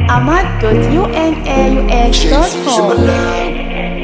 ahmad.unaux.com.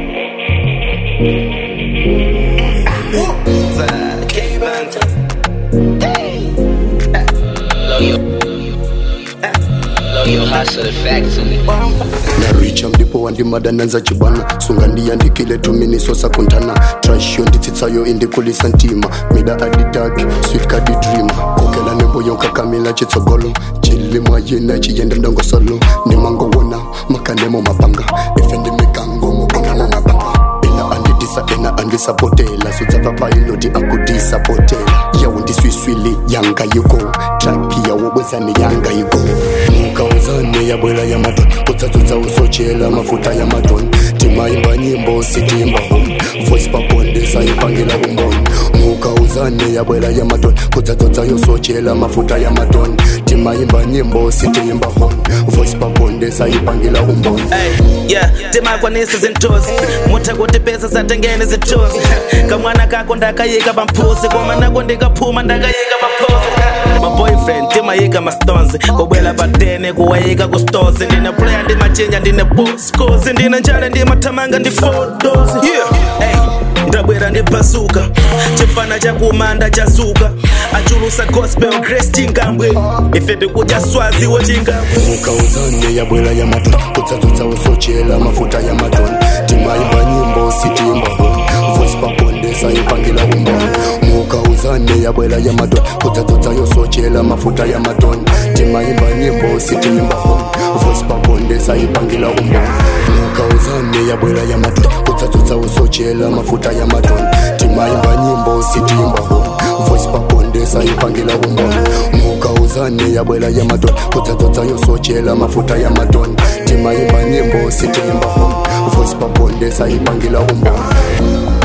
naricha mdipo wandimadananza chibana sunga ndiyandikile tuminisosa kuntana trashyo nditsitsayo indikulisa ntima mida adidaki sweet kadi dream kokela nembo yonkakamila chitsogolo chilimwa yina chiyenda ndongosolo ndimangowona makanemo mapanga ife ndimikango mubonamo mapanga ena andidisa ena andisapotela sudzavapailoti akudisapotela yawo ndiswiswili yanga yiko trapi yawo bwezani yanga yiko mukauzane yabwela ya matoni kudzadzudza usochela mafuta ya matoni timaimba nyimbo sitimba home voice pakondesa ipangila umboni mukauzane yabwela ya matoni kudzadzudza yosochela mafuta ya matoni timaimba nyimbo sitimba home voice pakondesa ipangila umboni Ay, yeah, timakwanisi zintozi mutha kuti pesa satengene zitozi kamwana kako ndakayika pampuzi koma nako ndikaphuma ndakayika paphozi maboyfriend timayika mastonzi kubwela patene kuwayika kustozi ndine player ndimachinja ndine boscosi ndine njale ndimathamanga ndifodozi yeah. hey, ndabwera ndibhazuka chifana chakumanda chazuka achulusa gospel grace chingambwe ife ndikudya swazi wochingambwe mukauzane yabwela ya matoni kudzadzudza usochela mafuta ya matoni timaimba nyimbo sitimba home voice pakondesa ipangila umboni mukauzane yabwela ya matoni kudzadzudza yosochela mafuta ya matoni timaimba nyimbo sitimba home voice pakondesa ipangila umboni mukauzane yabwela ya matoni kudzadzudza usochela mafuta ya matoni timaimba nyimbo sitimba home voice pakondesa ipangila umboni mukauzane yabwela ya matoni kudzadzudza yosochela mafuta ya matoni timaimba nyimbo sitimba home voice pakondesa ipangila umboni